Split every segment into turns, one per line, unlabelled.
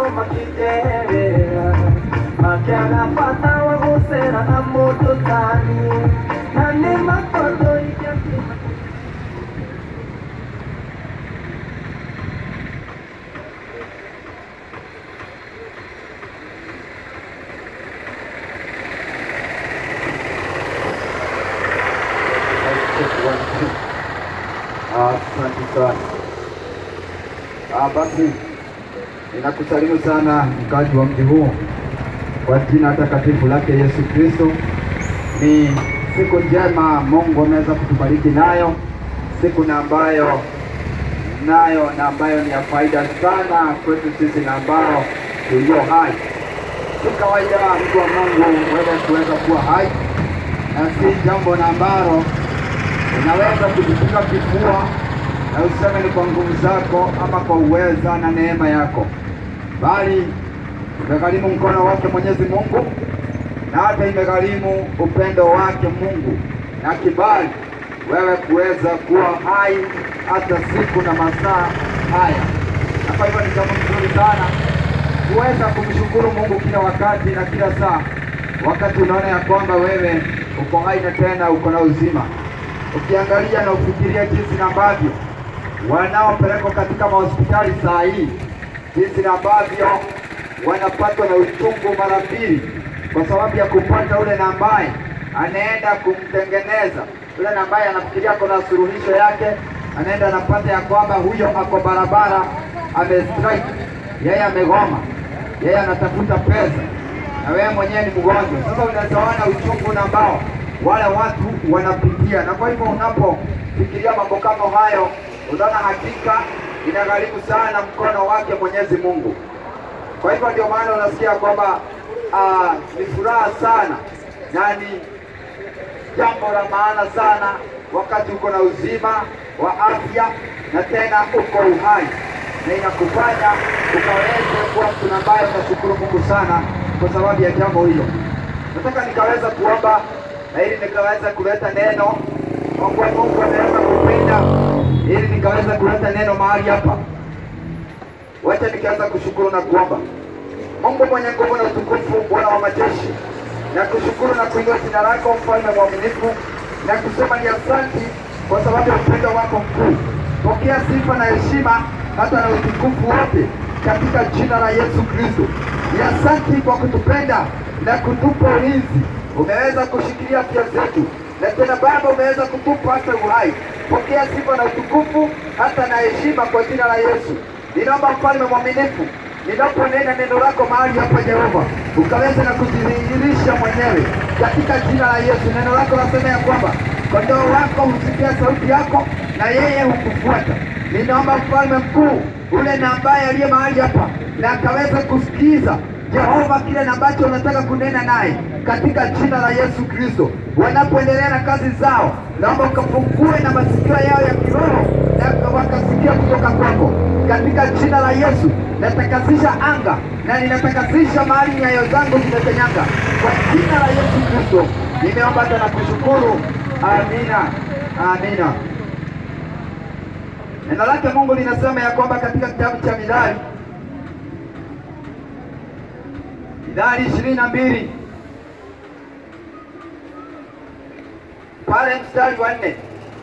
makĩnjerera makĩaga bata wa gũcera na mũndũ tani na nĩ makondo ingĩkĩma
Asante sana. Ah, basi ninakusalimu sana mkazi wa mji huu kwa jina takatifu lake Yesu Kristo. Ni siku njema Mungu ameweza kutubariki nayo, siku na ambayo nayo na ambayo ni ya faida sana kwetu sisi na ambao tulio hai. Si kawaida mtu wa Mungu wewe kuweza kuwa hai, na si jambo na ambalo unaweza kujipiga kifua na useme ni kwa nguvu zako ama kwa uweza na neema yako, bali imegharimu mkono wake Mwenyezi Mungu, na hata imegharimu upendo wake Mungu na kibali wewe kuweza kuwa hai hata siku na masaa haya. Na kwa hivyo ni jambo nzuri sana kuweza kumshukuru Mungu kila wakati na kila saa, wakati unaona ya kwamba wewe uko hai na tena uko na uzima ukiangalia na ufikiria jinsi na ambavyo wanaopelekwa katika mahospitali saa hii, jinsi na ambavyo wanapatwa na uchungu mara mbili kwa sababu ya kupata ule na ambaye anaenda kumtengeneza yule na ambaye anafikiria kuna suluhisho yake, anaenda anapata ya kwamba huyo ako barabara, amestrike, yeye amegoma, yeye anatafuta pesa na wewe mwenyewe ni mgonjwa. Sasa unazaona uchungu na ambao wale watu wanapitia, na kwa hivyo unapofikiria mambo kama hayo, unaona hakika inagharimu sana mkono wake Mwenyezi Mungu. Kwa hivyo ndio maana unasikia kwamba ah, ni furaha sana na ni jambo la maana sana wakati uko na uzima wa afya na tena uko uhai, na inakufanya ukaweze kuwa mtu ambaye unashukuru Mungu sana kwa sababu ya jambo hilo. Nataka nikaweza kuomba na ili nikaweza kuleta neno kwa kuwa Mungu ameweza kupenda, ili nikaweza kuleta neno mahali hapa. Wacha nikaanza kushukuru na kuomba. Mungu mwenye nguvu na utukufu, Bwana wa majeshi, na kushukuru na kuinua jina lako, mfalme mwaminifu, na kusema ni asanti kwa sababu ya upendo wako mkuu. Pokea sifa na heshima hata na utukufu wote katika jina la Yesu Kristo. Ni asanti kwa kutupenda na kutupa ulinzi. Umeweza kushikilia afya zetu, na tena Baba umeweza kutupa hata uhai. Pokea sifa na utukufu hata na heshima kwa jina la Yesu. Ninaomba mfalme mwaminifu ninaponena neno lako mahali hapa Jehova, ukaweza na kujidhihirisha mwenyewe katika jina la Yesu. Neno lako nasema ya kwamba kondoo wako husikia sauti yako na yeye hukufuata. Ninaomba mfalme mkuu ule na ambaye aliye mahali hapa na akaweza kusikiza Jehova kile na ambacho unataka kunena naye katika jina la Yesu Kristo. Wanapoendelea na kazi zao, naomba ukafungue na masikio yao ya kiroho na wakasikia kutoka kwako katika jina la Yesu. Natakasisha anga na ninatakasisha mahali nyayo zangu zimekanyaga kwa jina la Yesu Kristo. Nimeomba hata na kushukuru, amina, amina. Neno lake Mungu linasema ya kwamba katika kitabu cha Mithali Mithali ishirini na mbili pale mstari wa nne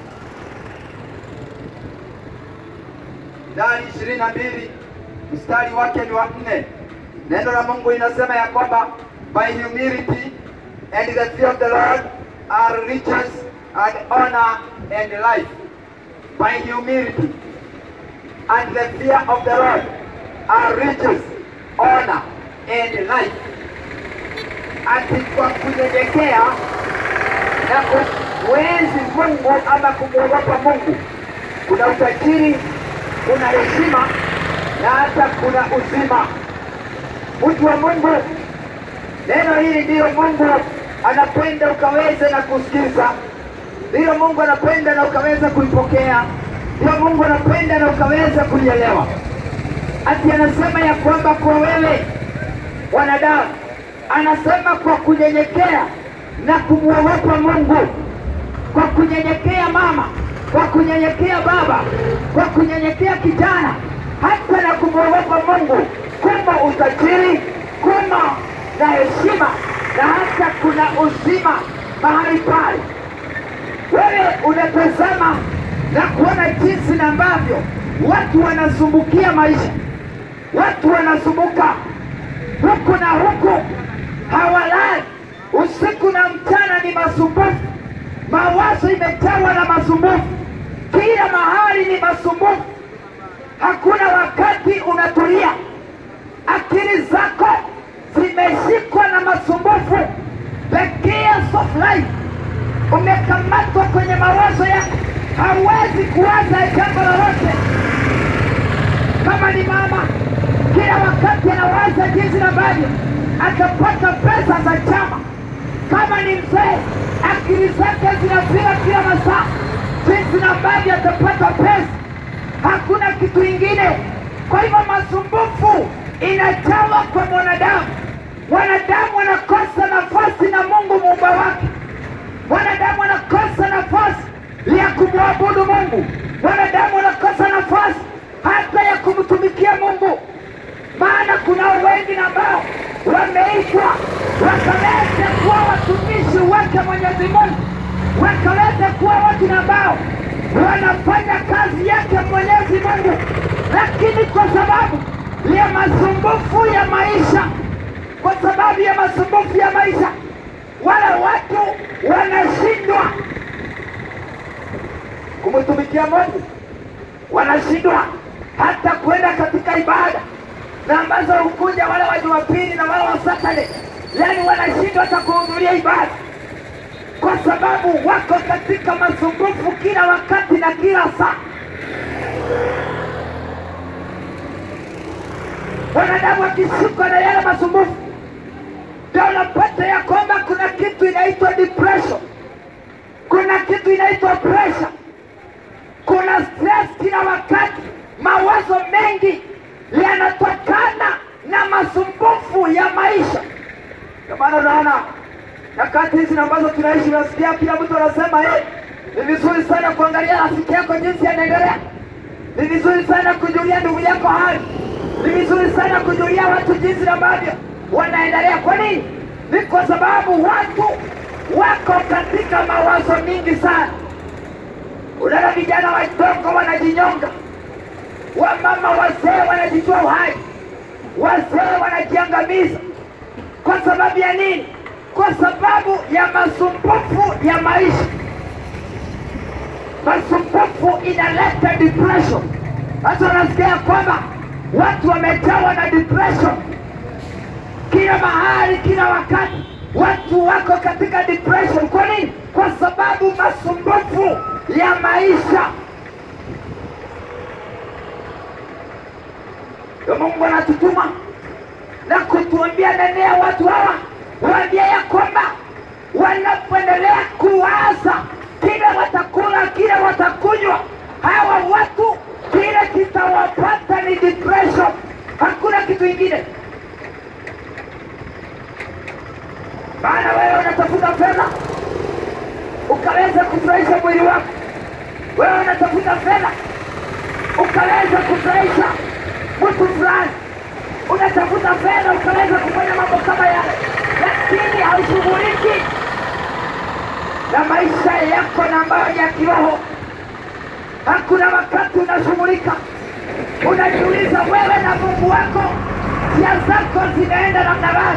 Mithali ishirini na mbili mstari wake ni wa nne. Neno la Mungu linasema ya kwamba by humility and the fear of the Lord are riches and honor and life. By humility and the fear of the Lord are riches, honor and life. Ati kwa kunyenyekea na kumwenzi Mungu ama kumwogopa Mungu kuna utajiri, kuna heshima na hata kuna uzima. Mtu wa Mungu, neno hili ndiyo Mungu anapenda ukaweze na kusikiza, ndiyo Mungu anapenda na ukaweza kuipokea, ndiyo Mungu anapenda na ukaweza kuielewa. Ati anasema ya kwamba kwa wewe wanadamu, anasema kwa kunyenyekea na kumwogopa Mungu, kwa kunyenyekea mama, kwa kunyenyekea baba, kwa kunyenyekea kijana, hata na kumwogopa Mungu, kumbe
na heshima na hata kuna uzima mahali pale. Wewe unatazama na kuona jinsi na ambavyo watu wanasumbukia maisha, watu wanasumbuka huku na huku, hawalali usiku na mchana, ni masumbufu. Mawazo imejawa na masumbufu, kila mahali ni masumbufu. Hakuna wakati unatulia, akili zako zimeshikwa na masumbufu. The chaos of life, umekamatwa kwenye mawazo yako, hauwezi kuwaza jambo lolote. Kama ni mama, kila wakati anawaza jinsi ambavyo atapata pesa za chama. Kama ni mzee, akili zake zinapiga kila masaa jinsi ambavyo atapata pesa hakuna kitu ingine. Kwa hivyo masumbufu inajawa kwa mwanadamu. Wanadamu wanakosa nafasi na Mungu muumba wake. Wanadamu wanakosa nafasi ya kumwabudu Mungu. Wanadamu wanakosa nafasi hata ya kumtumikia Mungu, maana kuna wengi na ambao wameitwa wakaweze kuwa watumishi wake Mwenyezi Mungu, wakaweze kuwa watu na ambao wanafanya kazi yake Mwenyezi Mungu, lakini kwa sababu ya masumbufu ya maisha, kwa sababu ya masumbufu ya maisha, wale watu wanashindwa kumtumikia Mungu, wanashindwa hata kwenda katika ibada na ambazo hukuja wale wa Jumapili na wale wa Saturday, yani wanashindwa hata kuhudhuria ibada kwa sababu wako katika masumbufu kila wakati na kila saa. Wanadamu wakishikwa na yale masumbufu, ndio unapata ya kwamba kuna kitu inaitwa depression, kuna kitu inaitwa pressure, kuna stress kila wakati. Mawazo mengi yanatokana na masumbufu ya maisha. Ndio maana unaona nyakati hizi ambazo tunaishi, unasikia kila mtu anasema hey, ni vizuri sana kuangalia rafiki yako jinsi anaendelea, ni vizuri sana kujulia ndugu yako hali, ni vizuri sana kujulia watu jinsi ambavyo wanaendelea. Kwa nini? Ni kwa sababu watu wako katika mawazo mingi sana. Unaona vijana wadogo wanajinyonga, wamama wazee wanajitoa uhai, wazee wanajiangamiza. Kwa sababu ya nini? Kwa sababu ya masumbufu ya maisha. Masumbufu inaleta depression. Sasa unasikia kwamba watu wamejawa na depression kila mahali, kila wakati, watu wako katika depression. Kwa nini? Kwa sababu masumbufu ya maisha. Ndio Mungu anatutuma na kutuambia nenea watu hawa, waambia ya kwamba wanapoendelea kuwaza kile watakula, kile watakunywa, hawa watu kile kitawapata ni depression, hakuna kitu ingine. Maana wewe unatafuta fedha ukaweza kufurahisha mwili wako, wewe unatafuta fedha ukaweza kufurahisha mtu fulani, unatafuta fedha ukaweza kufanya mambo kama yale, lakini haushughuliki na maisha yako na ambayo ya kiroho. Hakuna wakati unashughulika, unajiuliza wewe na Mungu wako, njia zako zinaenda namna gani?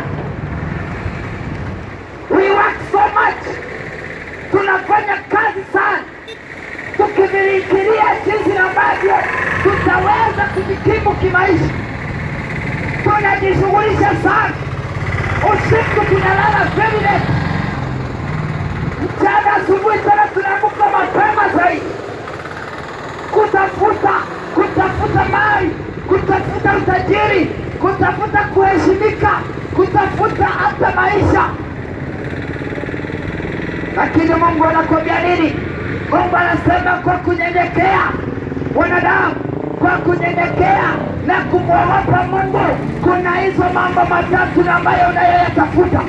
We work so much, tunafanya kazi sana tukivifikiria jinsi ambavyo tutaweza kujikimu kimaisha. Tunajishughulisha sana, usiku tunalala very late, mchana asubuhi tena tunaamka mapema zaidi kutafuta kutafuta mali, kutafuta utajiri, kutafuta kuheshimika, kutafuta hata maisha. Lakini Mungu anakwambia nini? Mungu anasema kwa kunyenyekea wanadamu, kwa kunyenyekea na kumwogopa Mungu, kuna hizo mambo matatu na ambayo unayoyatafuta,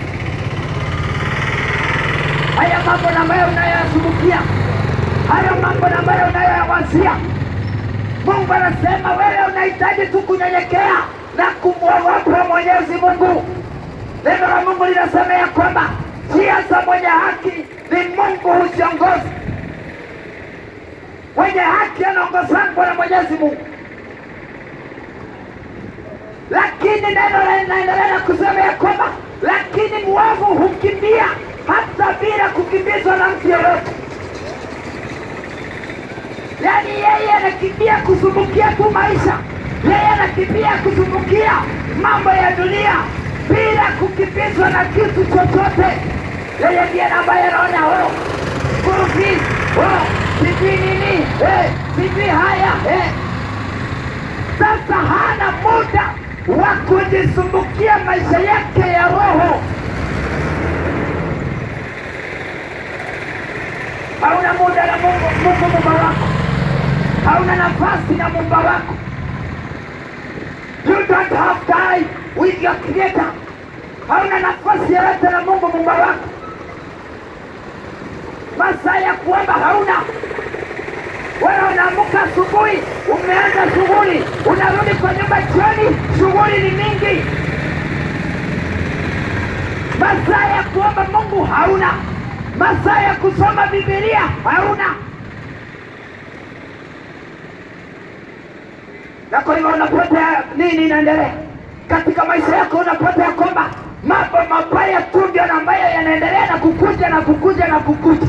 haya mambo na ambayo unayoyasumbukia, haya mambo na ambayo unayoyawazia. Mungu anasema wewe unahitaji tu kunyenyekea na kumwogopa Mwenyezi Mungu. Neno la Mungu linasema ya kwamba njia za mwenye haki ni Mungu huziongoza. Mwenye haki anaongozwa na Mwenyezi Mungu, lakini neno linaendelea na kusema ya kwamba lakini mwovu hukimbia hata bila kukimbizwa na mtu yeyote. Yaani yeye anakimbia kusumbukia tu maisha, yeye anakimbia kusumbukia mambo ya dunia bila kukimbizwa na kitu chochote. Yeye ndiye ambaye anaona oh, school fees, oh, sijui nini eh, sijui haya eh. Sasa hana muda wa kujisumbukia maisha yake ya roho. Hauna muda na Mungu, Mungu Muumba wako, hauna nafasi na Muumba wako. You don't have time with your creator. Hauna nafasi yoyote na Mungu Muumba wako. Masaa ya kuomba hauna. Wewe unaamka asubuhi, umeanza shughuli, unarudi kwa nyumba jioni, shughuli ni mingi. Masaa ya kuomba Mungu hauna, masaa ya kusoma Biblia hauna. Na kwa hivyo unapata nini inaendelea katika maisha yako? Unapata ya kwamba mambo mabaya tu ndio ambayo yanaendelea na kukuja na kukuja na kukuja.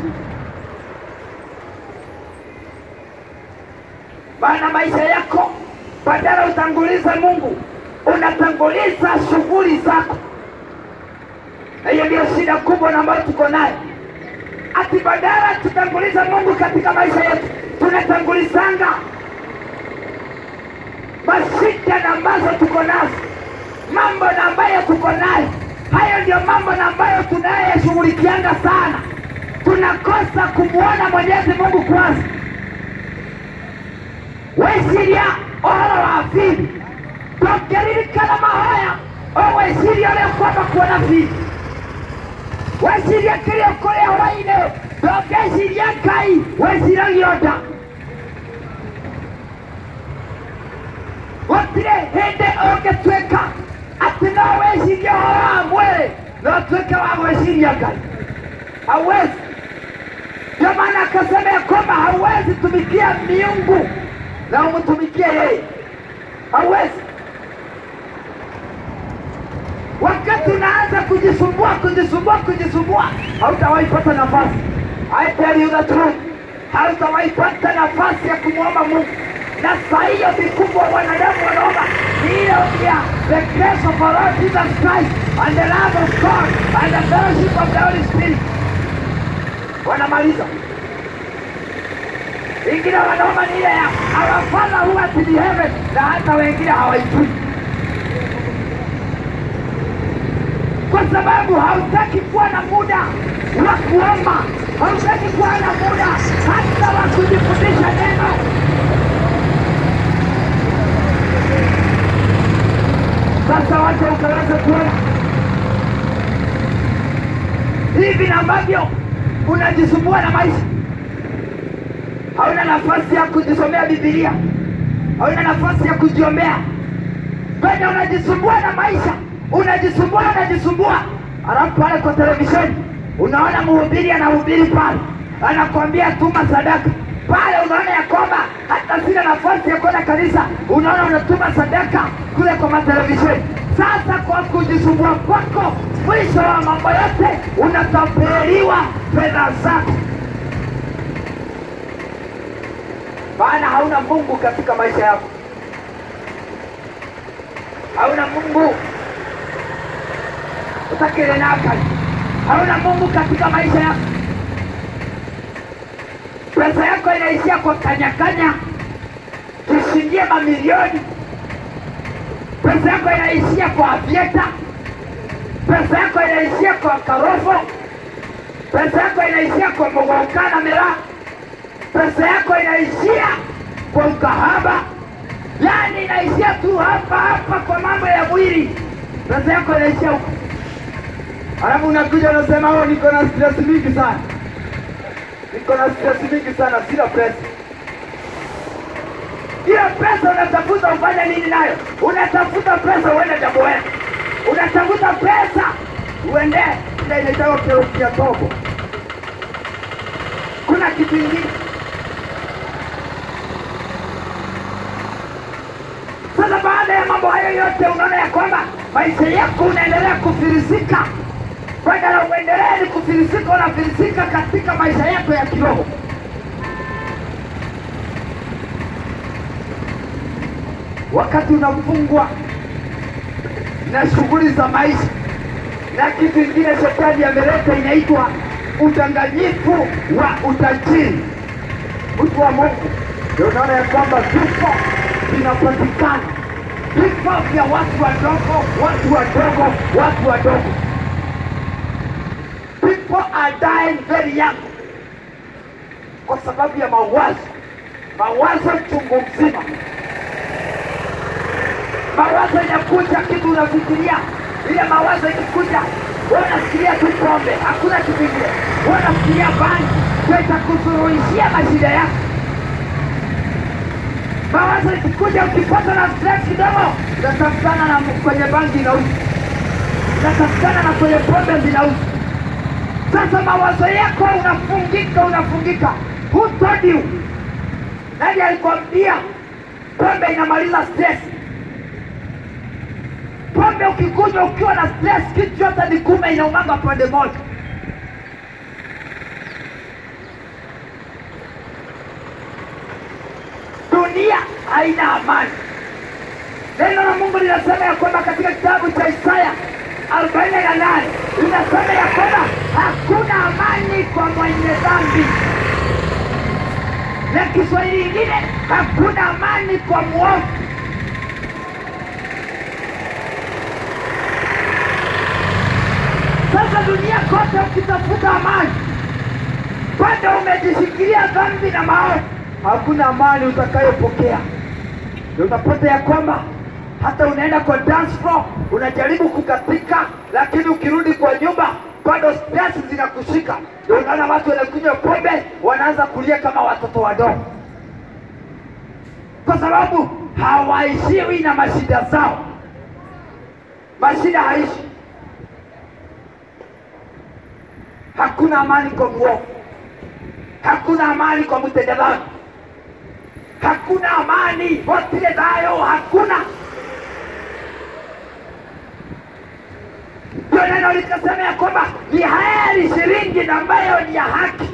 Bana, maisha yako badala utangulize Mungu, unatanguliza shughuli zako. Na hiyo ndio shida kubwa na ambayo tuko nayo, ati badala tutangulize Mungu katika maisha yetu, tunatangulizanga mashida na ambazo tuko nazo, mambo na ambayo tuko nayo. Hayo ndio mambo na ambayo tunayeshughulikianga sana, tunakosa kumwona Mwenyezi Mungu kwanza weciria ũhoro wa bibi ndũngĩririkana mahoya ũgwĩciria ũrĩa ũkwamba kuona bibi weciria kĩrĩa ũkũrĩa hwainĩ ndũngĩciria ngai wĩciragio nda gũtirĩ hĩndĩ ũngĩtuĩka atĩ no wĩcirie ũhoro wa mwĩrĩ no ũtuĩke wa gwĩciria ngai hauwezi ndio maana akasema ya kwamba hauwezi tumikia miungu na umtumikie yeye, hauwezi. Wakati unaanza kujisumbua kujisumbua kujisumbua, hautawahi pata nafasi. I tell you the truth, hautawahi pata nafasi ya kumwomba Mungu. Na saa hiyo vikubwa wanadamu wanaomba ni ile ya the grace of our Lord Jesus Christ and the love of God and the fellowship of the Holy Spirit. Wanamaliza wengine wanaomba ni ile ya our father who art in heaven, na hata wengine hawaijui, kwa sababu hautaki kuwa na muda wa kuomba, hautaki kuwa na muda hata wa kujifundisha neno. Sasa wacha ukaweze kuona hivi na ambavyo unajisumbua na maisha hauna nafasi ya kujisomea Biblia, hauna nafasi ya kujiombea. Penye unajisumbua na maisha, unajisumbua unajisumbua, alafu pale kwa televisheni unaona mhubiri anahubiri pale, anakwambia tuma sadaka pale, unaona ya kwamba hata sina nafasi ya kwenda kanisa, unaona unatuma sadaka kule kwa matelevisheni. Sasa kwa kujisumbua kwako, mwisho wa mambo yote unatapeliwa fedha zako. maana hauna Mungu katika maisha yako, hauna Mungu utakile naka, hauna Mungu katika maisha yako. Pesa yako inaishia kwa kanyakanya, tushindie mamilioni. Pesa yako inaishia kwa avieta, pesa yako inaishia kwa karofo, pesa yako inaishia kwa mogokana miraa pesa yako inaishia kwa ukahaba, yaani inaishia tu hapa hapa kwa mambo ya mwili, pesa yako inaishia huko.
Alafu unakuja unasema oh, niko na stress mingi sana, niko na stress mingi sana, sina pesa.
Hiyo pesa unatafuta ufanye nini nayo? Unatafuta pesa uende Jamboya, unatafuta pesa uende ile inaitwa kerukia tobo. Kuna kitu ingine sasa. Baada ya mambo hayo yote, unaona ya kwamba maisha yako unaendelea kufilisika, badala uendelee ni kufilisika, unafilisika katika maisha yako ya kiroho. wakati unafungwa na shughuli za maisha na kitu ingine shetani ameleta inaitwa udanganyifu wa utajiri. Mtu wa Mungu, ndio unaona ya kwamba vifo vinapatikana, vifo vya watu wadogo, watu wadogo, watu wadogo. People are dying very young kwa sababu ya mawazo, mawazo chungu mzima mawazo inakuja, kitu unafikiria, ile mawazo ikikuja, wewe unafikiria tu pombe, hakuna kitu kingine. Wewe unafikiria bangi, ndio itakusuluhishia mashida yako. Mawazo ikikuja, ukipata na stress kidogo, unatafutana na kwenye bangi inauza, unatafutana na kwenye pombe zinauza. Sasa mawazo yako unafungika, unafungika. Who told you? Nani alikwambia pombe inamaliza stress? pombe ukikunywa ukiwa na stress, kitu chote ni kume inaumanga pande moja. Dunia haina amani. Neno la Mungu linasema ya kwamba katika kitabu cha Isaya arobaini na nane linasema ya kwamba hakuna amani kwa mwenye dhambi, na Kiswahili ingine hakuna amani kwa mwovu. Sasa dunia kote ukitafuta amani, bado umejishikilia dhambi na maovu, hakuna amani utakayopokea. Ndio utapata ya kwamba hata unaenda kwa dance floor unajaribu kukatika, lakini ukirudi kwa nyumba bado stress zinakushika. Ndio unaona watu wanakunywa pombe wanaanza kulia kama watoto wadogo, kwa sababu hawaishiwi na mashida zao. Mashida haishi Hakuna amani kwa mwovu, hakuna amani kwa mtenda dhambi, hakuna amani wotile nayo, hakuna. Ndio neno likasema ya kwamba ni heri shilingi na ambayo ni ya haki,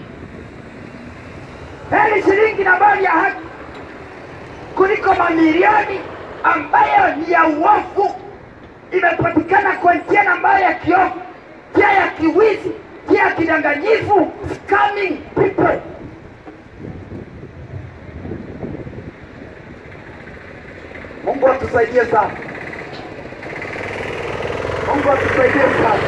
heri shilingi na ambayo ni ya haki kuliko mamilioni ambayo ni ya uovu, imepatikana kwa njia na ambayo ya kiovu, njia ya kiwizi njia kidanganyifu, scamming people. Mungu atusaidie sana, Mungu atusaidie sana.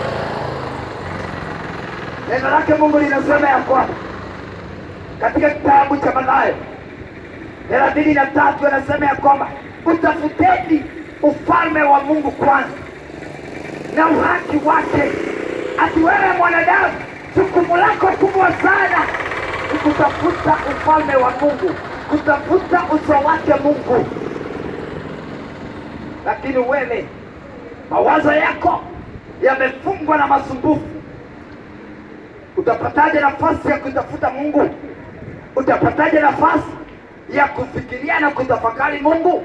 Neno lake Mungu linasema ya kwamba katika kitabu cha Mathayo thelathini na tatu anasema ya kwamba utafuteni ufalme wa Mungu kwanza na uhaki wake ati wewe mwanadamu, jukumu lako kubwa sana ni kutafuta ufalme wa Mungu, kutafuta uso wake Mungu. Lakini wewe mawazo yako yamefungwa na masumbufu. Utapataje nafasi ya kutafuta Mungu? Utapataje nafasi ya kufikiria na kutafakari Mungu?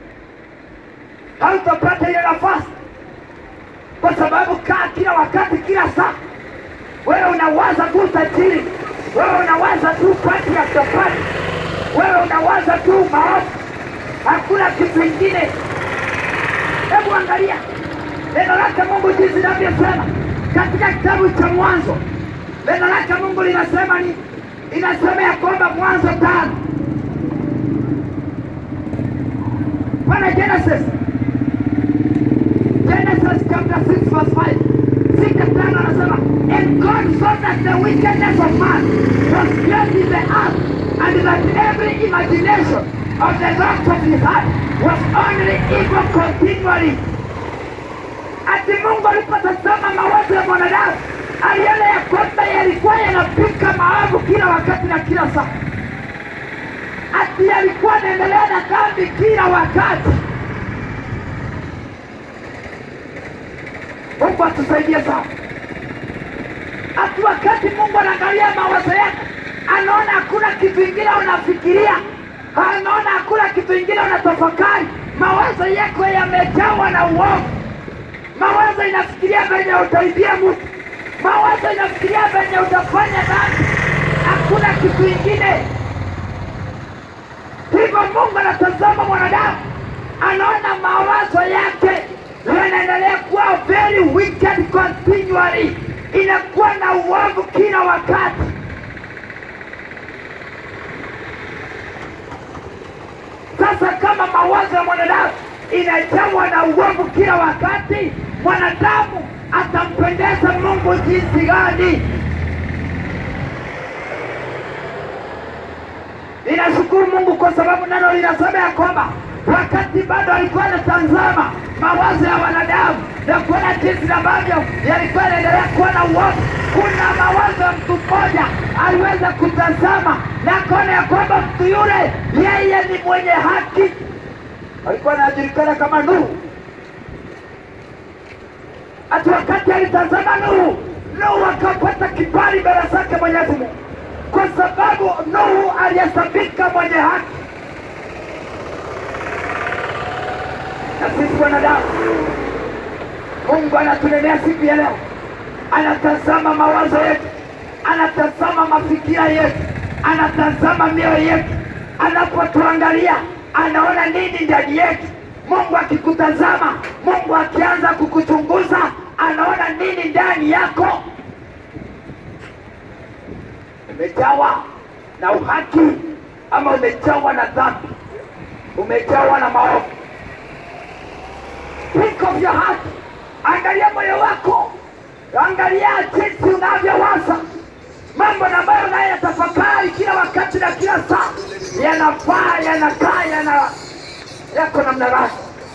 Hautapata ile nafasi kwa sababu kaa kila wakati, kila saa, wewe unawaza tu utajiri, wewe unawaza tu pati ya chapati, wewe unawaza tu maovu, hakuna kitu ingine. Hebu angalia neno lake Mungu jinsi linavyosema katika kitabu cha Mwanzo. Neno lake Mungu linasema ni inasema ya kwamba Mwanzo tano pana Genesis Genesis chapter 6 verse 5. Sita tano anasema and God saw that the wickedness of man was great in the earth and that every imagination of the thoughts of his heart was only evil continually. Ati Mungu alipotazama mawazo ya mwanadamu aliona ya kwamba yalikuwa yanapika maovu kila wakati na kila saa, ati yalikuwa yanaendelea na dhambi kila wakati Mungu atusaidie sana. Ati wakati Mungu anaangalia mawazo yako, anaona hakuna kitu ingine unafikiria, anaona hakuna kitu ingine unatafakari. Mawazo yako yamejawa na uovu. Mawazo inafikiria venye utaibia mtu, mawazo inafikiria venye utafanya dhambi, hakuna kitu ingine. Hivyo Mungu anatazama mwanadamu, anaona mawazo yake yanaendelea kuwa very wicked continually, inakuwa na uovu kila wakati. Sasa kama mawazo ya mwanadamu inajawa na uovu kila wakati, mwanadamu atampendeza Mungu jinsi gani? Ninashukuru Mungu kwa sababu neno linasema ya kwamba wakati bado alikuwa anatazama mawazo ya wanadamu na kuona jinsi ambavyo yalikuwa yanaendelea kuwa na uovu, kuna mawazo ya mtu mmoja aliweza kutazama na akaona ya kwamba mtu yule yeye ni mwenye haki. Alikuwa anajulikana kama Nuhu. Hata wakati alitazama Nuhu, Nuhu akapata kibali mbele zake Mwenyezi Mungu kwa sababu Nuhu alihesabika mwenye haki. Na sisi wanadamu, Mungu anatunenea siku ya leo, anatazama mawazo yetu, anatazama mafikira yetu, anatazama mioyo yetu. Anapotuangalia anaona nini ndani yetu. Mungu akikutazama, Mungu akianza kukuchunguza, anaona nini ndani yako. Umejawa na uhaki ama umejawa na dhambi? Umejawa na maovu? Think of your heart. Angalia moyo wako, angalia jinsi unavyowaza mambo ambayo unayoyatafakari kila wakati na kila saa, yanafaa yanakaa yana yako namna gani?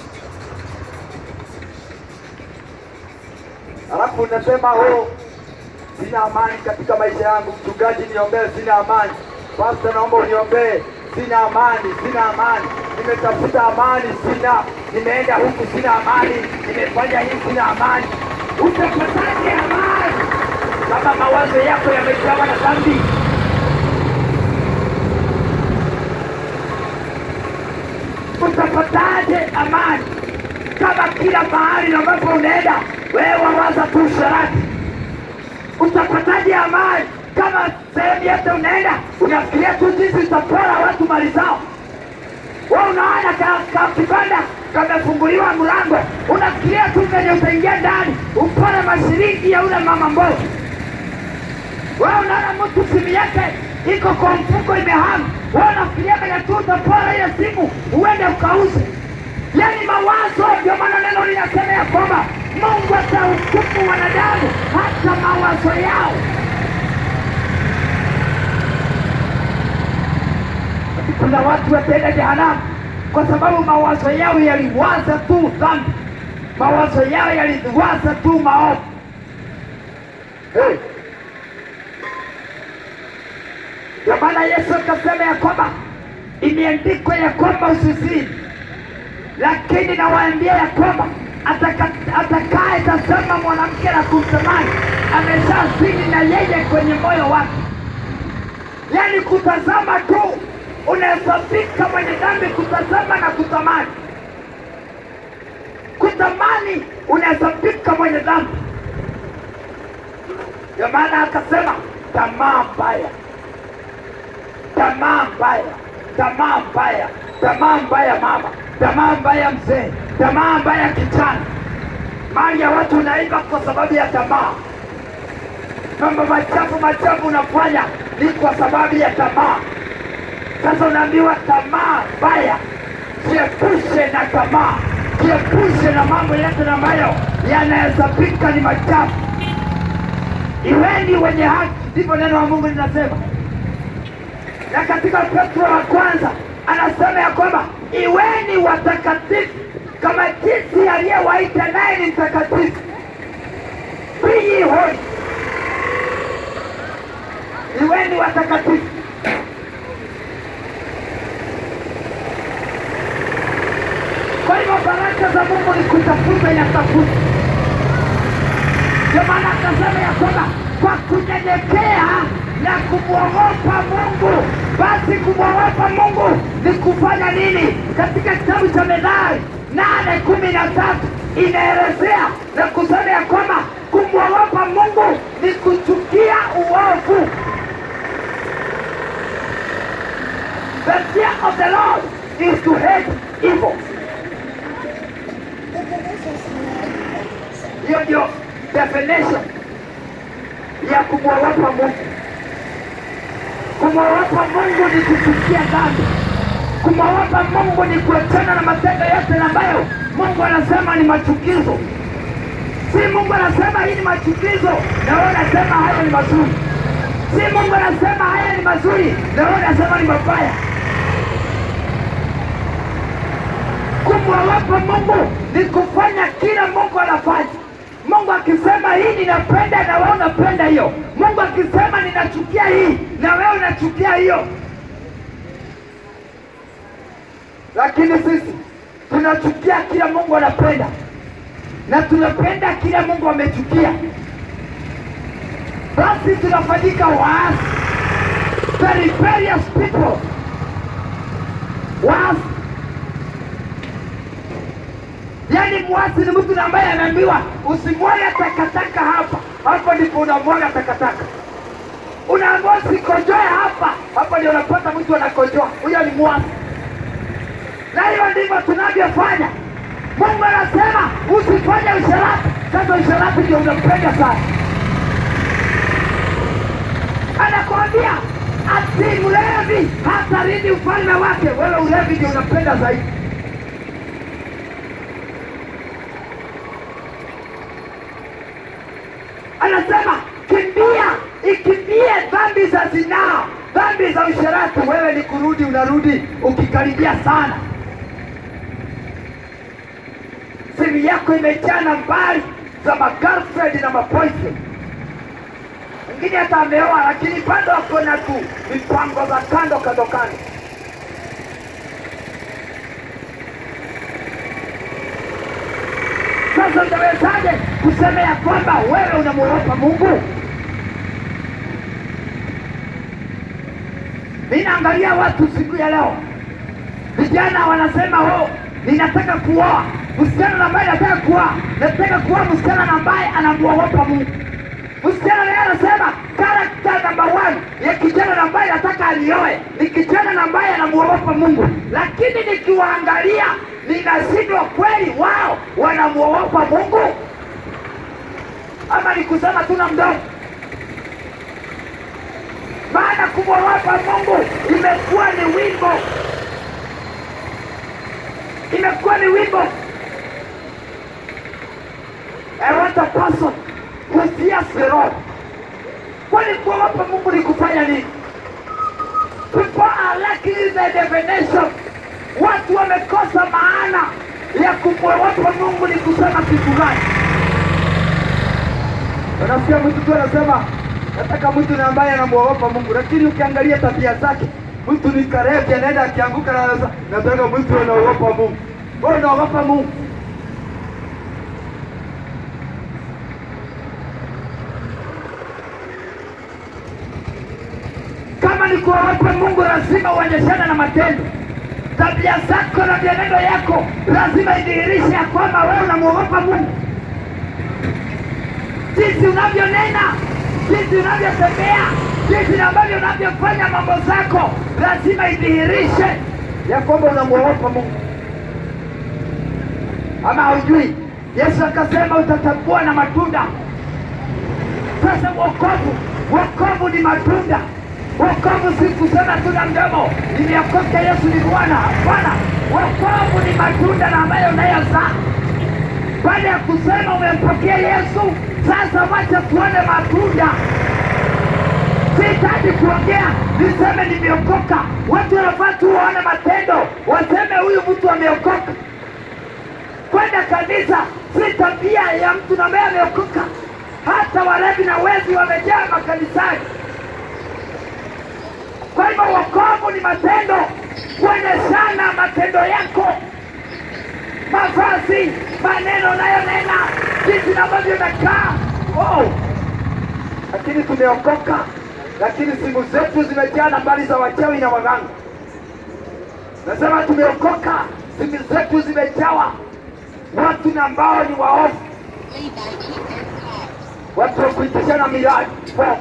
Alafu unasema oh, sina amani katika maisha yangu. Mchungaji, niombee, sina amani. Pasta, naomba uniombee, sina amani, sina amani. Nimetafuta amani, sina. Nimeenda huku, sina amani. Nimefanya hii, sina amani. Utapataje amani kama mawazo yako yamejawa na dhambi? Utapataje amani kama kila mahali ambapo unaenda wewe wawaza tu usharati? Utapataje amani kama sehemu yote unaenda unafikiria tu jinsi utapora watu mali zao? Wewe unaona ka, ka kibanda kamefunguliwa mlango, unafikiria tu venye utaingia ndani upore mashilingi ya ule mama mbovu. Wewe unaona mtu simu yake iko kwa mfuko imehama, wewe unafikiria venye tu utapora ile simu uende ukauze. Yani mawazo, ndio maana neno linasema ya kwamba Mungu atahukumu wanadamu hata mawazo yao. Kuna watu wataenda jehanamu kwa sababu mawazo yao yaliwaza tu dhambi, mawazo yao yaliwaza tu maovu. Hey. Ndio maana Yesu akasema ya kwamba imeandikwa ya kwamba usizini, lakini nawaambia ya kwamba ataka- atakaye tazama mwanamke na kumtamani ameshazini na yeye kwenye moyo wake. Yaani kutazama tu unahesabika mwenye dhambi, kutazama na kutamani. Kutamani unahesabika mwenye dhambi. Ndio maana akasema tamaa mbaya, tamaa mbaya, tamaa mbaya, tamaa mbaya mama, tamaa mbaya mzee, tamaa mbaya kijana. Mali ya watu unaiba kwa sababu ya tamaa. Mambo machafu machafu unafanya ni kwa sababu ya tamaa. Sasa unaambiwa tamaa mbaya, jiepushe na tamaa, jiepushe na mambo yote ambayo yanahesabika ni machafu. Iweni wenye haki, ndivyo neno la Mungu linasema. Na katika Petro wa kwanza anasema ya kwamba iweni watakatifu kama jinsi aliyewaita naye ni mtakatifu. Be ye holy, iweni watakatifu. Kwa hivyo baraka za Mungu ni kutafuta, yatafuta. Ndio maana akasema ya kwamba kwa kunyenyekea na kumwogopa Mungu. Basi kumwogopa Mungu ni kufanya nini? Katika kitabu cha Methali nane kumi na tatu inaelezea na kusema ya kwamba kumwogopa Mungu ni kuchukia uovu. The fear of the Lord is to hate evil. Hiyo ndio definition ya kumwogopa Mungu. Kumwogopa Mungu ni kuchukia dhambi. Kumwogopa Mungu ni kuachana na matendo yote ambayo Mungu anasema ni machukizo. Si Mungu anasema hii ni machukizo na wewe unasema haya ni mazuri. Si Mungu anasema haya ni mazuri na wewe unasema ni mabaya. Kumwogopa Mungu ni kufanya kila Mungu anafanya. Mungu akisema hii ninapenda na wewe unapenda hiyo. Mungu akisema ninachukia hii na wewe unachukia hiyo. Lakini sisi tunachukia kila Mungu anapenda na tunapenda kila Mungu amechukia. Basi tunafanyika waasi, the rebellious people, waasi Yaani mwasi ni mtu ambaye anaambiwa usimwaga takataka hapa, hapo ndipo unamwaga takataka. Unaambiwa usikojoe hapa, hapo ndio unapata mtu anakojoa. Huyo ni mwasi, na hiyo ndivyo tunavyofanya. Mungu anasema usifanye usherati. Sasa usherati ndio unampenda sana, anakwambia ati mlevi hataridi ufalme wake. Wewe ulevi ndio unapenda zaidi. anasema kimbia, ikimbie dhambi za zinaa, dhambi za usherati. Wewe ni kurudi, unarudi ukikaribia sana. Simu yako imejaa nambari za magirlfriend na maboyfriend, mwingine hata ameoa, lakini bado ako na tu mipango za kando kando kando. Sasa utawezaje kusema ya kwamba wewe unamwogopa Mungu? Ninaangalia watu siku ya leo, vijana wanasema oh, ninataka kuoa msichana ambaye nataka kuoa, nataka kuoa msichana ambaye anamwogopa Mungu. Msichana naye anasema karakta namba one ya kijana ambaye nataka alioe ni kijana ambaye anamwogopa Mungu, lakini nikiwaangalia ninashindwa kweli, wao wanamwogopa Mungu ama ni kusema tuna mdomo? Maana kumwogopa Mungu imekuwa ni wimbo, imekuwa ni wimbo. I want a person who fears the Lord. Kwani kuogopa Mungu ni kufanya nini? People are lacking the definition. Watu wamekosa maana ya kumwogopa Mungu ni kusema kitu gani?
Unasikia mtu tu anasema nataka mtu na ambaye anamwogopa Mungu, lakini ukiangalia tabia zake, mtu ni karevi, anaenda akianguka na anasema nataka mtu anaogopa Mungu. Wewe unaogopa Mungu?
Kama ni kuogopa Mungu, lazima uonyeshane na matendo. Tabia zako na mienendo yako lazima idhihirishe ya kwamba wewe unamwogopa Mungu. Jinsi unavyonena, jinsi unavyotembea, jinsi ambavyo unavyofanya mambo zako, lazima idhihirishe ya kwamba unamwogopa Mungu. Ama haujui? Yesu akasema utatambua na matunda. Sasa wokovu, wokovu ni matunda. Wokovu si kusema tu na mdomo, nimeokoka, Yesu ni Bwana. Hapana, wokovu ni matunda na ambayo unayozaa baada ya kusema umempokea Yesu. Sasa wacha tuone matunda. Sihitaji kuongea niseme nimeokoka. Watu wanafaa tu waone matendo, waseme huyu mtu ameokoka. Kwenda kanisa si tabia ya mtu ambaye ameokoka. Hata walevi na wezi wamejaa makanisani. Kwa hivyo wokovu ni matendo, kuonyeshana matendo yako, mavazi, maneno unayonena, jinsi ambavyo unakaa, oh. Lakini tumeokoka, lakini simu zetu zimejaa nambari za wachawi na waganga. Nasema tumeokoka, simu zetu zimejawa watu na ambao ni waovu, watu wa kuitishana miradi Fo.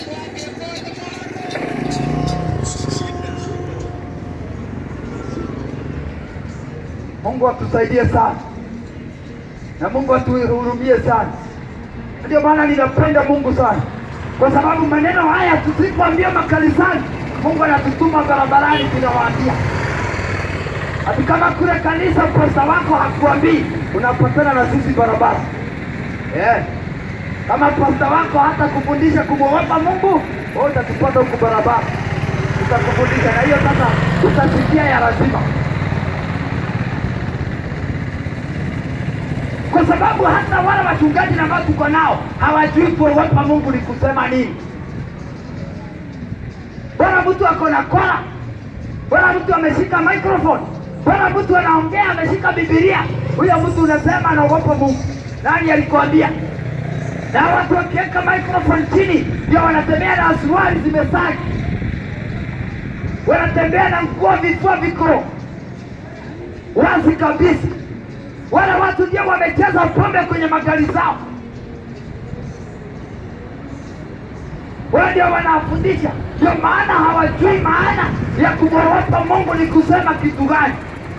Mungu atusaidie sana na Mungu atuhurumie sana. Ndio maana ninapenda Mungu sana, kwa sababu maneno haya tusipoambia makanisani, Mungu anatutuma barabarani, tunawaambia hati kama kule kanisa posta wako hakuambii, unapatana na sisi barabara eh. Kama pasta wako hata kufundisha kumwogopa Mungu, wewe utatupata huku barabara, tutakufundisha na hiyo sasa utasikia ya lazima, kwa sababu hata wale wachungaji na ambao tuko nao hawajui kuogopa Mungu ni kusema nini. Bwana mtu ako na kola, bwana mtu ameshika microphone, bwana mtu anaongea ameshika Biblia, huyo mtu unasema anaogopa Mungu. Nani alikwambia? na watu wakiweka microphone chini ndio wanatembea na suruali zimesagi, wanatembea na nguo vifua viko wazi kabisa. Wale watu ndio wamecheza pombe kwenye magari zao, wao ndio wanafundisha. Ndio maana hawajui maana ya kumwogopa Mungu ni kusema kitu gani.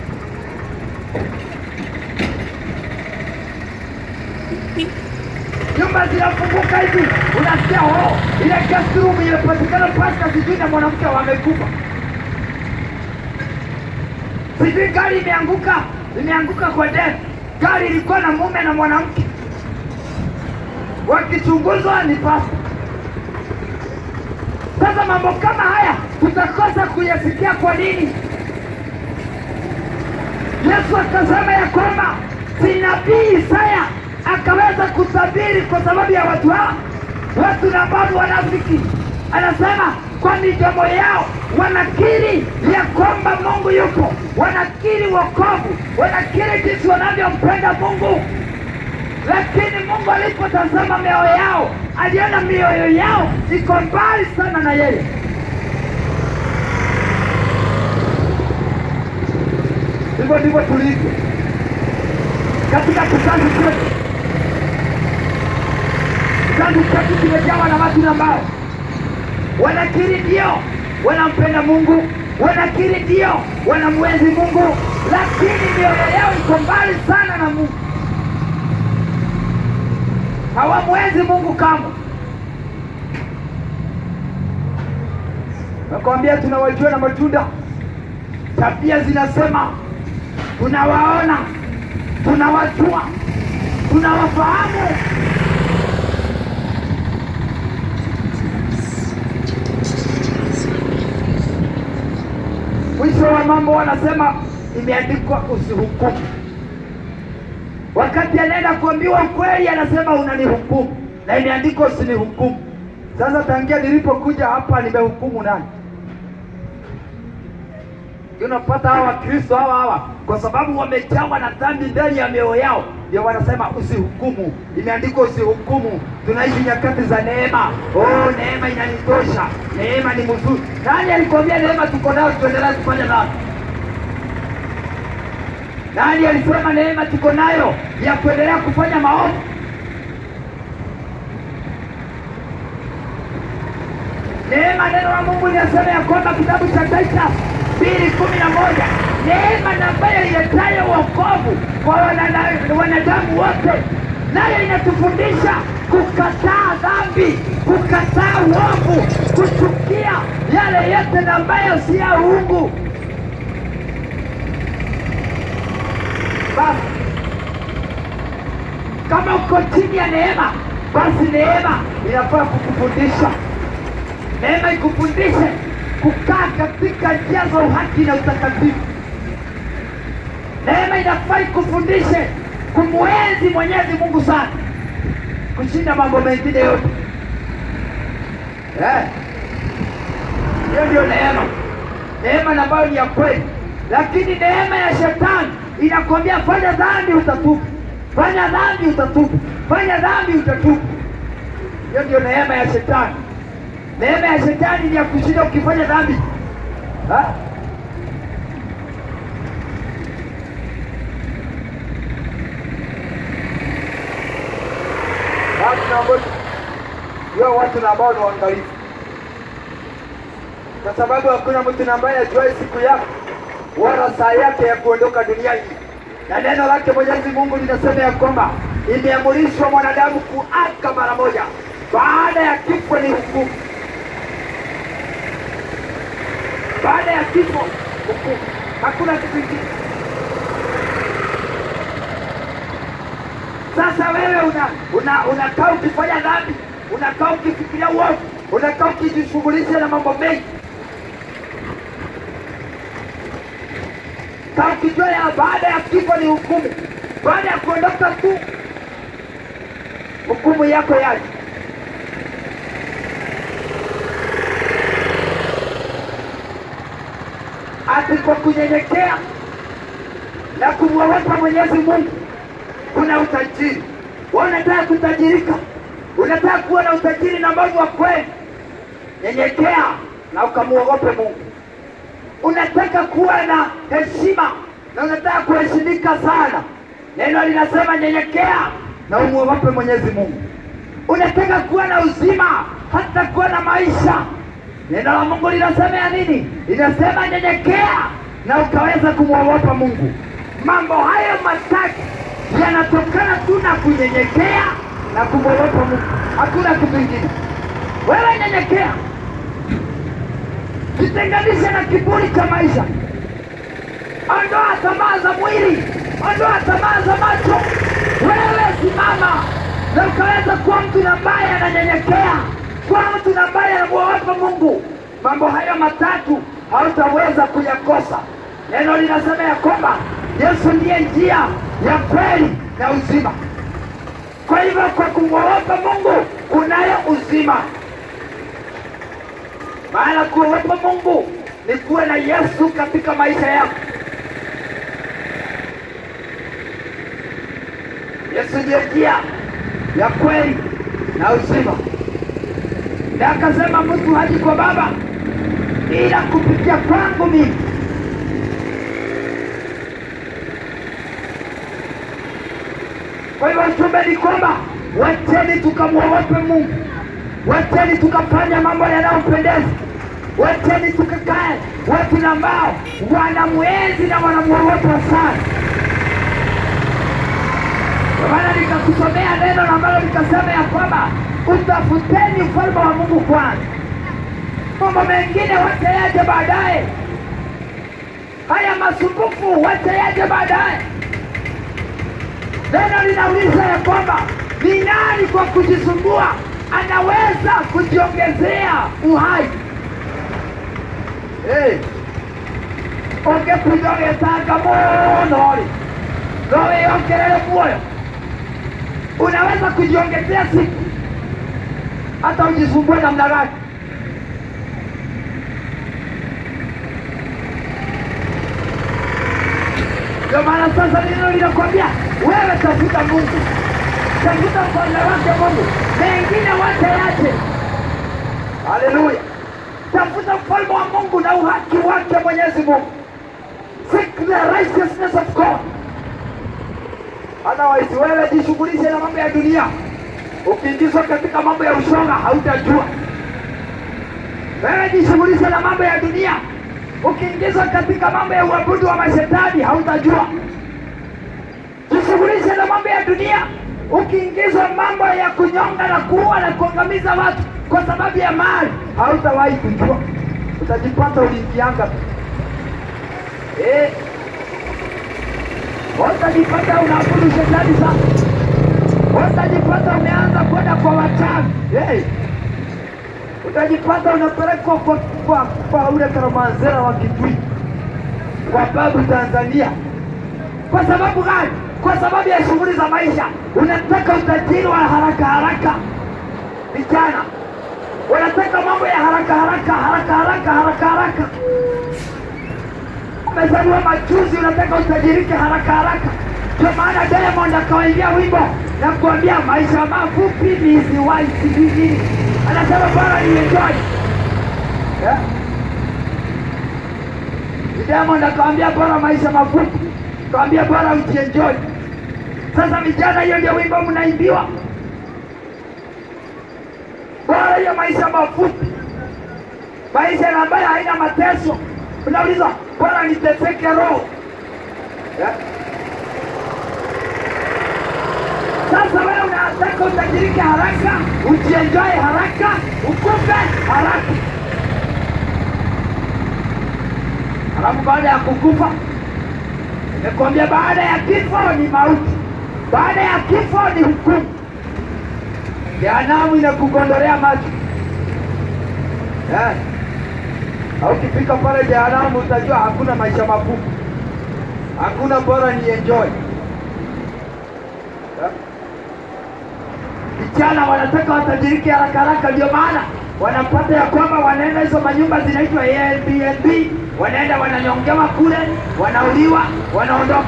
nyumba zinafunguka hivi, unasikia oh, ile guest room imepatikana pasta sijui na mwanamke wamekufa, sijui gari imeanguka imeanguka kwa deni, gari ilikuwa na mume na mwanamke, wakichunguzwa ni pasta. Sasa mambo kama haya tutakosa kuyasikia. Kwa nini? Yesu akasema ya kwamba si nabii Isaya akaweza kutabiri kwa sababu ya watu hawa, watu na ambao wanafiki. Anasema kwa midomo yao wanakiri ya kwamba Mungu yupo, wanakiri wokovu, wanakiri jinsi wanavyompenda Mungu, lakini Mungu alipotazama mioyo yao, aliona mioyo yao iko mbali sana na yeye. Hivyo ndivyo tulivyo katika kizazi chetu. Kizazi chetu kimejawa na watu ambao wanakiri ndio wanampenda Mungu, wanakiri ndio wanamwenzi Mungu, lakini mioyo yao iko mbali sana na Mungu. Hawamwenzi Mungu kamwe. Nakwambia, tunawajua na matunda, tabia zinasema, tunawaona, tunawajua, tunawafahamu. Mwisho wa mambo wanasema imeandikwa usihukumu. Wakati anaenda kuambiwa ukweli, anasema unanihukumu, na imeandikwa usinihukumu. Sasa tangia nilipokuja hapa nimehukumu nani? Unapata hawa Wakristo hawa hawa, kwa sababu wamejawa na dhambi ndani ya mioyo yao, ndio wanasema usihukumu. Imeandikwa usihukumu. Tunaishi nyakati za neema. Oh, neema inanitosha, neema ni mzuri. Nani alikwambia neema tuko nayo tuendelee kufanya dhambi? Nani alisema neema tuko nayo ya kuendelea kufanya maovu? Neema, neno la Mungu linasema ya kwamba kitabu cha Taita mbili kumi na moja neema na ambayo iletayo wokovu kwa wanada- wanadamu wote, nayo inatufundisha kukataa dhambi, kukataa uovu, kuchukia yale yote na ambayo si ya uungu. Basi kama uko chini ya neema, basi neema inafaa kukufundisha neema ikufundishe kukaa katika njia za uhaki na utakatifu. Neema inafaa ikufundishe kumwenzi Mwenyezi Mungu sana kushinda mambo mengine yote. Eh, hiyo ndio neema, neema na ambayo ni ya kweli. Lakini neema ya shetani inakwambia fanya dhambi utatubu, fanya dhambi utatubu, fanya dhambi utatubu. Hiyo ndio neema ya shetani. Neema ya shetani ni ya kushinda ukifanya dhambi ha?
Watu na ambao hiyo watu na ambao ni waangalifu, kwa sababu hakuna mtu ambaye ajuae siku yake wala saa yake ya kuondoka dunia hii, na neno lake Mwenyezi Mungu linasema ya kwamba imeamrishwa mwanadamu kuaka mara moja, baada ya kifo ni hukumu.
Baada ya kifo hukumu, hakuna kitu kingine. Sasa wewe una una unakaa ukifanya dhambi, unakaa ukifikiria uovu, unakaa ukijishughulisha na mambo mengi, kaa ukijua ya baada ya kifo ni hukumu, baada ya kuondoka tu hukumu yako yaje. Ati kwa kunyenyekea na kumwogopa Mwenyezi Mungu kuna utajiri. Wewe unataka kutajirika, unataka kuwa na utajiri na ambao wa kweli, nyenyekea na ukamwogope Mungu. Unataka kuwa na heshima na unataka kuheshimika sana, neno linasema nyenyekea na umwogope Mwenyezi Mungu. Unataka kuwa na uzima, hata kuwa na maisha, neno la Mungu linasema ya nini? Linasema nyenyekea na ukaweza kumwogopa Mungu. Mambo hayo matatu yanatokana tu na kunyenyekea na kumwogopa Mungu, hakuna kitu kingine. Wewe nyenyekea, jitenganishe na kiburi cha maisha, ondoa tamaa za mwili, ondoa tamaa za macho. Wewe simama na ukaweza kuwa mtu ambaye ananyenyekea, kuwa mtu ambaye anamwogopa Mungu. Mambo hayo matatu hautaweza kuyakosa. Neno linasema ya kwamba Yesu ndiye njia ya kweli na uzima. Kwa hivyo, kwa kumwogopa Mungu kunayo uzima. Maana kuogopa Mungu ni kuwe na Yesu katika maisha yako. Yesu ndiye njia ya kweli na uzima, na akasema mtu haji kwa Baba ila kupitia kwangu mimi. Kwa hivyo ujumbe ni kwamba wacheni tukamwogope Mungu, wacheni tukafanya mambo yanayompendeza, wacheni tukakae watu ambao wanamwenzi na wanamwogopa sana. Kwa maana nikakusomea neno ambalo likasema ya kwamba utafuteni ufalme wa Mungu kwanza, mambo mengine wacha yaje baadaye. Haya masumbufu wacha yaje baadaye. Neno linauliza ya kwamba ni nani kwa kujisumbua anaweza kujiongezea uhai? Hey, ungekuja ũgĩtanga mũno rĩ no wĩongerere muoyo unaweza kujiongezea siku hata ujisumbue namna gani ndio maana sasa neno linakwambia wewe tafuta mungu tafuta ufalme wake mungu mengine wache yache haleluya tafuta ufalme wa mungu na uhaki wake mwenyezi mungu seek the righteousness of god otherwise wewe jishughulishe na mambo ya dunia ukiingizwa katika mambo ya ushoga hautajua wewe jishughulishe na mambo ya dunia ukiingizwa katika mambo ya uabudu wa mashetani hautajua jishughulishe na mambo ya dunia ukiingizwa mambo ya kunyonga na kuua na kuangamiza watu kwa sababu ya mali hautawahi kujua utajipata uliingianga tu eh, utajipata unaabudu shetani sana utajipata umeanza kwenda kwa wachawi hey. utajipata unapelekwa kwa, kwa, kwa ule karamanzera wa kitwi kwa babu Tanzania. Kwa sababu gani? Kwa sababu ya shughuli za maisha. Unataka utajiri wa haraka haraka, vijana wanataka mambo ya haraka haraka haraka haraka haraka haraka. Umezaliwa majuzi, unataka utajirike haraka haraka. Ndio maana Diamond akawaimbia wimbo na kuambia maisha mafupi nisiwahi sijui anasema bora ni enjoy yeah. Diamond akawambia bora maisha mafupi, akawambia bora ujienjoy. Sasa vijana, hiyo ndio wimbo mnaimbiwa, bora hiyo maisha mafupi, maisha ambayo haina mateso. Unauliza bora niteseke roho yeah. Sasa wewe unataka utajirike haraka, ujienjoy haraka, ukufe haraka, halafu baada ya kukufa, nimekwambia baada ya kifo ni mauti, baada ya kifo ni hukumu. Jehanamu inakugondolea macho eh. Au ukifika pale jehanamu utajua hakuna maisha mafupi, hakuna bora ni enjoy eh. Vijana wanataka watajirike haraka haraka, ndio maana wanapata ya kwamba wanaenda hizo manyumba zinaitwa Airbnb, wanaenda wananyongewa kule, wanauliwa, wanaondoka.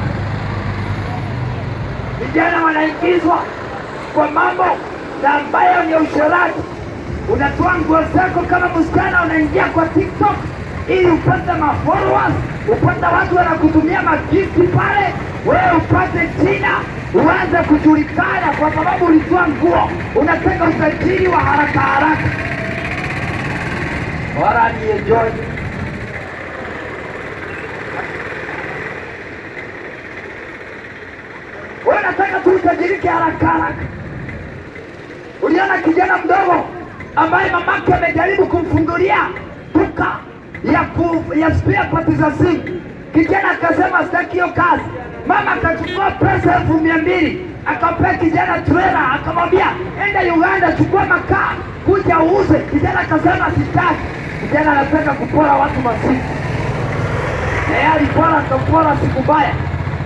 Vijana wanaingizwa kwa mambo na ambayo ni usherati. Unatoa nguo zako kama msichana, unaingia kwa TikTok ili upate mafollowers, upate watu wanakutumia magifti pale, wewe upate jina, uanze kujulikana kwa sababu ulitoa nguo. Unataka utajiri wa haraka haraka, bora ni enjoy. Wewe unataka tu utajirike haraka haraka. Uliona kijana mdogo ambaye mamake amejaribu kumfungulia duka ya ku, ya spare parts za simu. Kijana akasema sitaki hiyo kazi. Mama akachukua pesa elfu mia mbili akampea kijana trela, akamwambia enda Uganda, chukua makaa kuja uuze. Kijana akasema sitaki. Kijana anataka kupora watu masiku, na yeye alipora, akapora siku mbaya,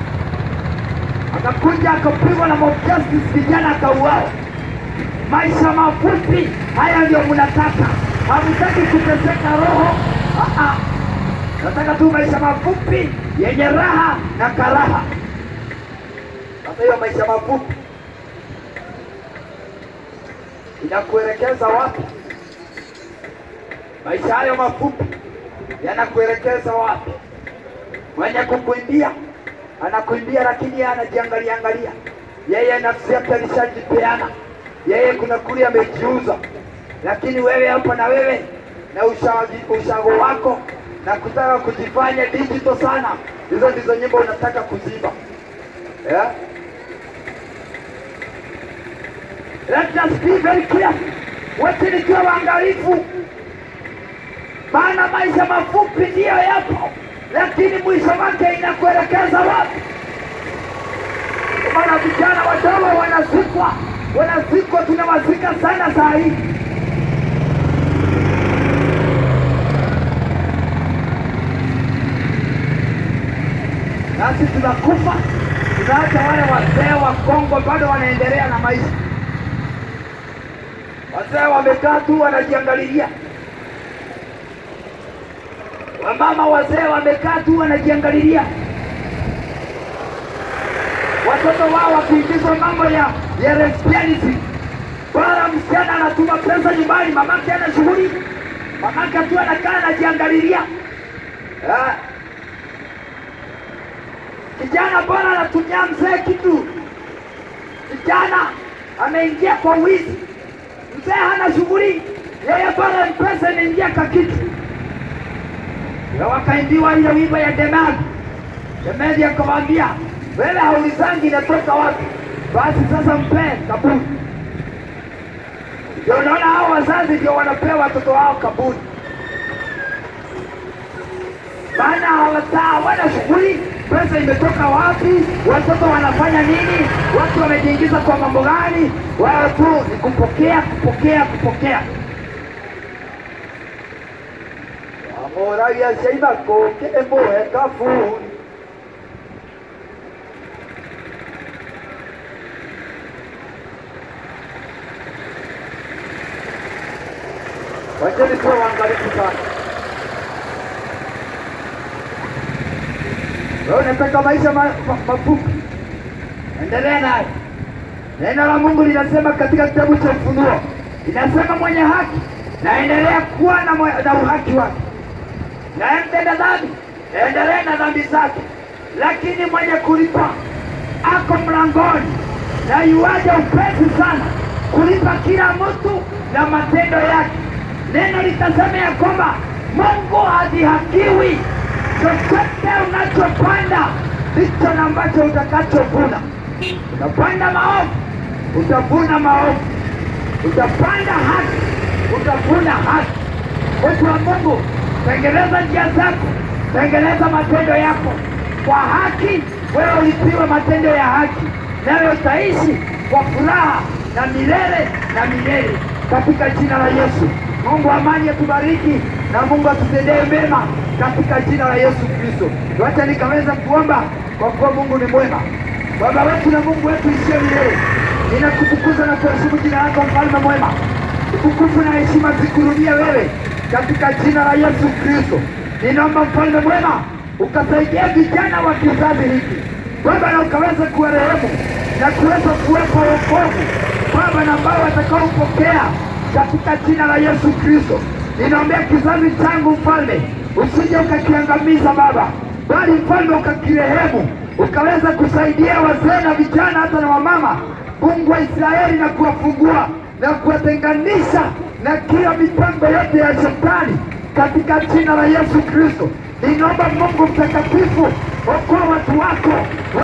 akakuja akapigwa na mob justice, kijana akauawa maisha mafupi haya ndio mnataka, hamtaki kuteseka roho. Ah, ah. Nataka tu maisha mafupi yenye raha na karaha. Sasa hiyo maisha mafupi inakuelekeza wapi? Maisha hayo mafupi yanakuelekeza wapi? Mwenye kukuimbia anakuimbia, lakini yeye anajiangalia angalia, yeye nafsi yake alishajipeana yeye kuna kule amejiuza, lakini wewe hapa na wewe na ushago, ushago wako na kutaka kujifanya digital sana, hizo ndizo nyimbo unataka kuziba yeah? Let us be very clear, wote nikiwa waangalifu, maana maisha mafupi ndiyo yapo, lakini mwisho wake inakuelekeza wapi? Kwa maana vijana wadogo wanazikwa wanazikwa, tunawazika sana saa hii. Nasi tunakufa, tunaacha wale wazee wa Kongo bado wanaendelea na maisha. Wazee wamekaa tu wanajiangalilia, wamama wazee wamekaa tu wanajiangalilia watoto wao wakiingizwa mambo ya ya lesbianism. Bora msichana anatuma pesa nyumbani, mamake ana shughuli, mamake tu anakaa anajiangalilia. Ah. Kijana bora anatumia mzee kitu, kijana ameingia kwa wizi, mzee hana shughuli, yeye bora mpesa imeingia kwa kitu. Na wakaimbiwa ile wimbo ya Demadi, Demadi akamwambia wewe haulizangi inatoka wapi? Basi sasa mpee kaburi. Ndio unaona hao wazazi ndio wanapea watoto wao kaburi, maana hawata hawana shughuli. Pesa imetoka wapi? Watoto wanafanya nini? Watu wamejiingiza kwa mambo gani? Wao tu ni kupokea, kupokea, kupokea. amoragia ciaithako kĩmũhe kaburi Wacheni tuwe waangalifu sana. Wewe unataka maisha ma, ma, mafupi, endelea naye. Neno la Mungu linasema katika kitabu cha Ufunuo, inasema mwenye haki naendelea kuwa na, mwe- na uhaki wake, naye mtenda dhambi endelee na dhambi zake, lakini mwenye kulipa ako mlangoni na yuaja upesi sana kulipa kila mtu na matendo yake. Neno litasema ya kwamba Mungu hadhihakiwi. Chochote unachopanda ndicho na ambacho utakachovuna. Utapanda maovu, utavuna maovu. Utapanda haki, utavuna haki. Watu wa Mungu, tengeneza njia zako, tengeneza matendo yako kwa haki. Wewe ulipiwa matendo ya haki, nawe utaishi kwa furaha na milele na milele, katika jina la Yesu. Mungu amani atubariki na Mungu atutendee mema katika jina la Yesu Kristo. Wacha nikaweza kuomba kwa kuwa Mungu ni mwema. Baba wetu na Mungu wetu isiye milele, ninakutukuza na kuheshimu jina lako, mfalme mwema. Utukufu na heshima zikurudie wewe katika jina la Yesu Kristo. Ninaomba mfalme mwema ukasaidia vijana wa kizazi hiki Baba, na ukaweza kuwarehemu na kuweza kuwepo wokovu Baba, na ambao watakaopokea katika jina la Yesu Kristo. Ninaombea kizazi changu mfalme, usije ukakiangamiza Baba, bali mfalme ukakirehemu, ukaweza kusaidia wazee na vijana hata na wamama, Mungu wa Israeli, na kuwafungua na kuwatenganisha na kila mipango yote ya shetani katika jina la Yesu Kristo. Ninaomba Mungu mtakatifu, okoa watu wako